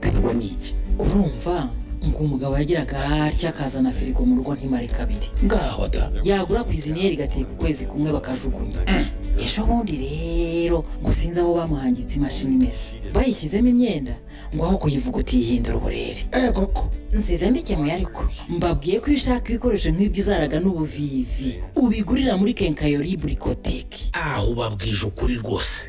firigo ni iki urumva ngo umugabo yagiraga atya akazana firigo mu rugo ntimare kabiri ngaho da yagura kwiziniyeri igateka ukwezi kumwe bakajugunya ejo bundi rero ngo sinzi aho bamuhangitse imashini imesa bayishyizemo imyenda ngo aho kuyivuguta yihindura uburere ego ko nsize mbikemuye ariko mbabwiye ko iyo ushaka ibikoresho nk'ibyo uzaraga n'ubuvivi ubigurira muri kenkayori burikoteki aho ubabwije ukuri rwose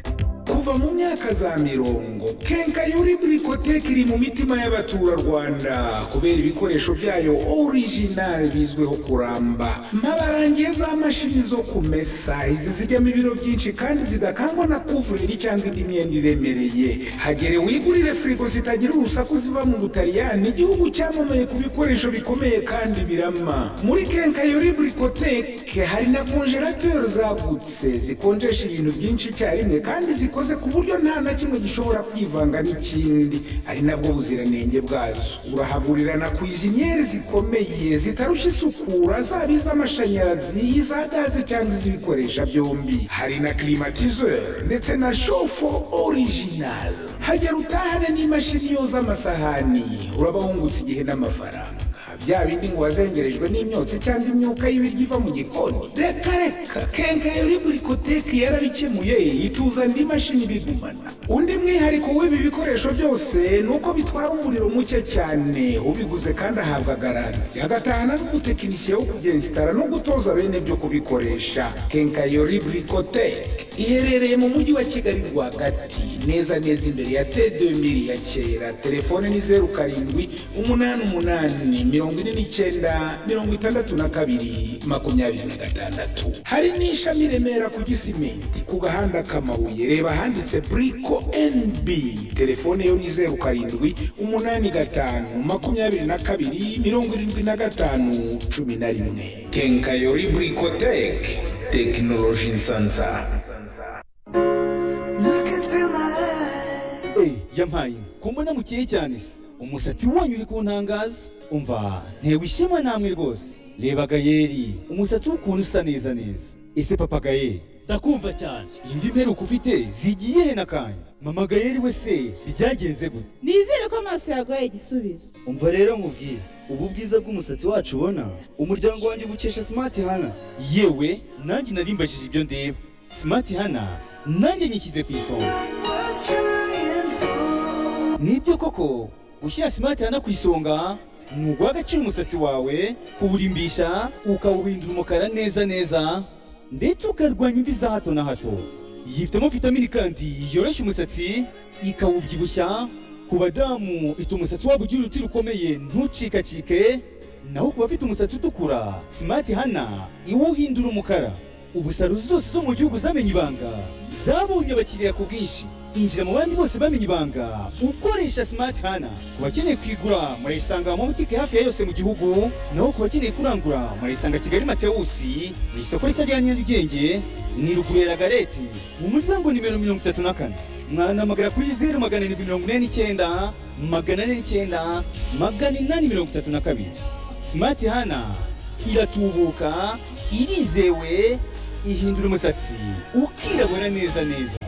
kuva mu myaka za mirongo kenkayori burikoteke iri mu mitima y'abaturarwanda kubera ibikoresho byayo orijinali bizwiho kuramba mpabarangiye za mashini zo kumesa izi zijyamo ibiro byinshi kandi zidakangwa na kuvureri cyangwa indi myenda iremereye hagere wigurire firigo zitagira urusaku ziva mu butaliyani igihugu cyamamaye ku bikoresho bikomeye kandi birama muri kenkayori burikoteke hari na konjerateri zagutse zikonjesha ibintu byinshi icyarimwe kandi zikoze zikoze ku buryo nta na kimwe gishobora kwivanga n'ikindi ari nabwo buziranenge bwazo urahagurira na kwiziniyeri zikomeye zitarushya isukura zaba iz'amashanyarazi iza gaze cyangwa iz'ibikoresha byombi hari na klimatizeri ndetse na shofo orijinali hagera utahane n'imashini yoza amasahani urabahungutse igihe n'amafaranga bya bindi ngo wazengerejwe n'imyotsi cyangwa imyuka y'ibiryo iva mu gikoni reka reka kenkayori burikoteki yarabikemuye ituzanira imashini ibigumana undi mwihariko w'ibi bikoresho byose ni uko bitwara umuriro muke cyane ubiguze kandi ahabwa garanti agatahana n'umutekinisiye wo kugensitara no gutoza bene byo kubikoresha kenkayori burikoteki iherereye mu mujyi wa kigali rwagati neza neza imbere ya te 2000 ya kera telefone ni zeru karindwi umunani umunani mirongo ine n'icyenda mirongo itandatu na kabiri makumyabiri na gatandatu hari n'ishami i remera ku gisimenti ku gahanda k'amabuye reba ahanditse buriko nb telefone yo ni zeru karindwi umunani gatanu makumyabiri na kabiri mirongo irindwi na gatanu cumi na rimwe kenkayori burikoteke tekinoloji nsansa Eh, yampaye kumbona mukiye cyane se umusatsi wanyu uri kuntangaza umva ntewe ishema namwe rwose reba gayeri umusatsi w'ukuntu usa neza neza ese papa gayeri ndakumva cyane imvi mperuka ufite zigiye he n'akanya mama gayeri we se byagenze gute nizere ko amaso yaguhaye igisubizo umva rero nkubwire ubu bwiza bw'umusatsi wacu ubona umuryango wanjye ugukesha simati hana yewe nanjye narimbajije ibyo ndeba simati hana nanjye nyishyize ku isonga nibyo koko gushyira simati hana ku isonga ni uguha agaciro umusatsi wawe kuwurimbisha ukawuhindura umukara neza neza ndetse ukarwanya imvi za hato na hato yifitemo vitamini kandi yoroshya umusatsi ikawubyibushya ku badamu ituma umusatsi wabo ugira uruti rukomeye ntucikacike naho ku bafite umusatsi utukura simati hana iwuhindura umukara ubu salo zose zo mu gihugu zamenye ibanga zabonye abakiriya ku bwinshi injira mu bandi bose bamenye ibanga ukoresha simati hana ku bakeneye kuyigura murayisanga mu mabutike hafi ya yose mu gihugu naho ku bakeneye kurangura murayisanga kigali matewusi mu isoko rishya rya nyarugenge ni ruguru ya ragareti mu muryango nimero mirongo itatu na kane mwanamagana kuri zeru magana arindwi mirongo ine n'icyenda magana ane n'icyenda magana inani mirongo itatu na kabiri simati hana iratubuka irizewe ihindura umusatsi ukirabura neza neza